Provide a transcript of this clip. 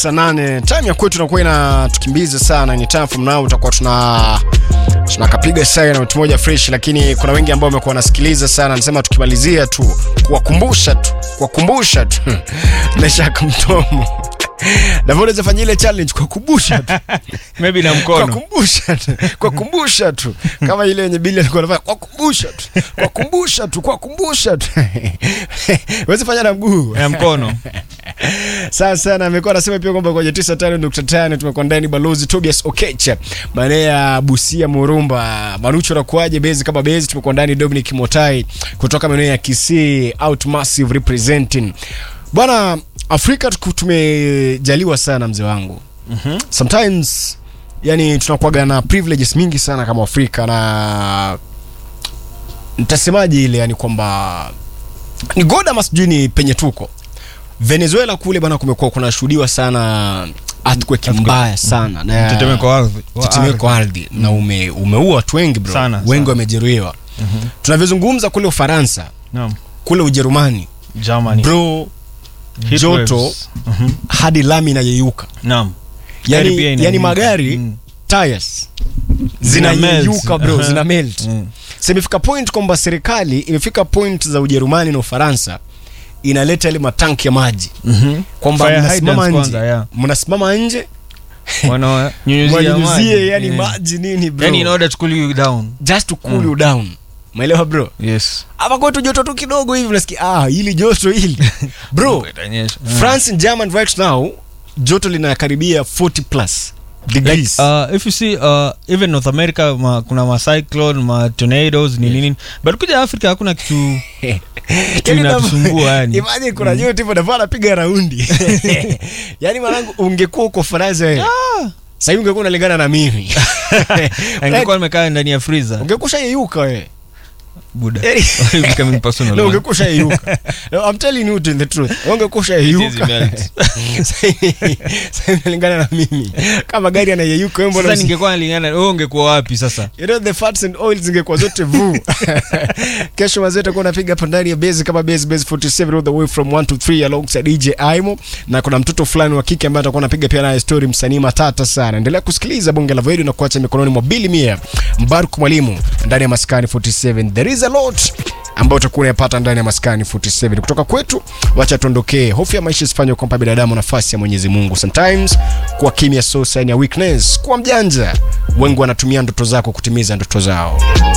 saa nane time ya kwetu inakuwa inatukimbiza sana ni time from now utakuwa tuna tunakapiga saa na mtu moja fresh lakini kuna wengi ambao wamekuwa wanasikiliza sana nasema tukimalizia tu kuwakumbusha tu kuwakumbusha tu nashaka mtomo Davona fanya ile challenge kwa kumbusha tu maybe na kwa mkono kumbusha tu kwa kumbusha tu kama ile yenye bili alikuwa anafanya kwa kumbusha tu kwa kumbusha tu kwa kumbusha tu wezi fanya na mguu na mkono Sawa sana, amekuwa anasema pia kwamba kwenye 95.5 tumekuwa ndani balozi Tobias Okecha maeneo ya Busia Murumba, Manucho nakuaje bezi kama bezi, tumekuwa ndani Dominic Motai kutoka maeneo ya Kisii out massive representing bwana. Afrika tuku- tumejaliwa sana mzee wangu Mhm. sometimes yani tunakuwaga na privileges mingi sana kama Afrika na nitasemaje ile yani kwamba ni god ama sijui ni penye tuko venezuela kule bana kumekuwa kunashuhudiwa sana earthquake mbaya sana na mtetemeko wa ardhi wa tetemeko wa ardhi. ardhi na ume, umeua watu wengi bro Sana, wengi sana. wamejeruhiwa tunavyozungumza kule ufaransa Naam. kule ujerumani Germany. bro Heat joto waves. Mhm. hadi lami inayeyuka Naam. Gari pia yani, inayeyuka. yani magari Mm. tires Zina zinayeyuka melt. bro Aha. zina melt Mm. so imefika point kwamba serikali imefika point za ujerumani na ufaransa inaleta ile matanki ya maji Mhm. kwamba Fire mnasimama hydrants nje kwanza, yeah. mnasimama nje Wananyunyuzia wanyunyuzie maji. yani Yeah. maji nini bro Yani in order to cool you down. just to cool you down maelewa bro Yes. hapa kwetu joto tu kidogo hivi unasikia ah hili joto hili bro Itanyesha. Mm. france and german right now joto linakaribia 40 plus like degrees uh, if you see uh, even north america ma, kuna ma cyclone ma tornadoes ni nini but kuja africa hakuna kitu kitu Yaani inatusumbua yani imagine kuna joto hivyo nafaa napiga raundi yani mwanangu ungekuwa uko faransa wewe sahii ungekuwa unalingana na mimi angekuwa nimekaa ndani ya freezer ungekuwa ushayeyuka wewe buda Yaani- Why you becoming personal No, man? ungekuwa ushayeyuka no, I'm telling you the truth ungekuwa ushayeyuka It is melt. sasa unalingana na mimi kama gari anayeyuka wewe mbona sasa usi- ningekuwa nalingana wewe ungekuwa wapi sasa you know the fats and oils zingekuwa zote vu kesho wazee takuwa napiga hapa ndani ya base kama base base 47 all the way from 1 to 3 alongside DJ Aimo na kuna mtoto fulani wa kike ambaye atakuwa anapiga pia naye story msanii matata sana endelea kusikiliza bonge la video na kuacha mikononi mwa Billy Mia Mbaruk mwalimu ndani ya maskani 47 there is a lot ambayo utakuwa unayapata ndani ya maskani 47 kutoka kwetu wacha tuondokee hofu ya maisha isifanywe kumpa binadamu nafasi ya Mwenyezi Mungu sometimes kuwa kimya so sign ya weakness kuwa mjanja wengi wanatumia ndoto zako kutimiza ndoto zao